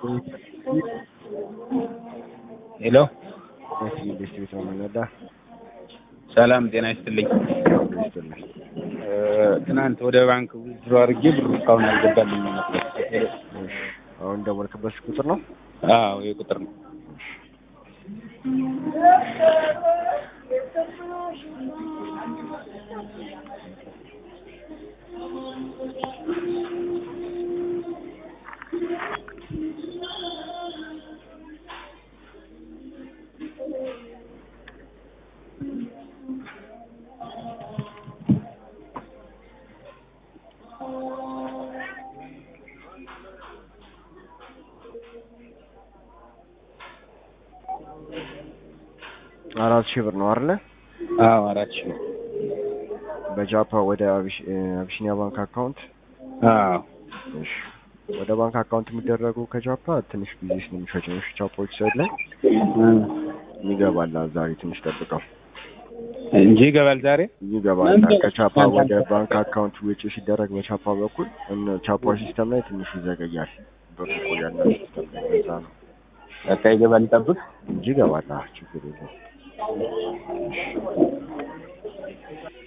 ሄሎ ኢንዱስትሪ ቤት ነው የምንነዳ። ሰላም ጤና ይስጥልኝ። ይስጥልኝ። ትናንት ወደ ባንክ ዊዝድሮ አድርጌ ብሩ እስካሁን አልገባልኝም ነበር። እሺ፣ አሁን ደወልክበት ቁጥር ነው? አዎ ይሄ ቁጥር ነው። አራት ሺህ ብር ነው አይደለ? አዎ አራት ሺህ ነው። በጃፓ ወደ አቢሽ- እ፣ አቢሲኒያ ባንክ አካውንት አዎ እሺ። ወደ ባንክ አካውንት የሚደረገው ከጃፓ ትንሽ ጊዜ ስለሚፈጅ ነው። እሺ፣ ቻፓዎች ሳይድ ላይ ይገባል። ዛሬ ትንሽ ጠብቀው እንጂ ይገባል ዛሬ። ይገባል። ከቻፓ ወደ ባንክ አካውንት ውጪ ሲደረግ በቻፓ በኩል እነ ቻፓ ሲስተም ላይ ትንሽ ይዘገያል። ብር ይቆያል ሲስተም ላይ በዛ ነው በቃ ይገባል፣ ጠብቅ። እንጂ ይገባል። አዎ፣ ችግር የለውም።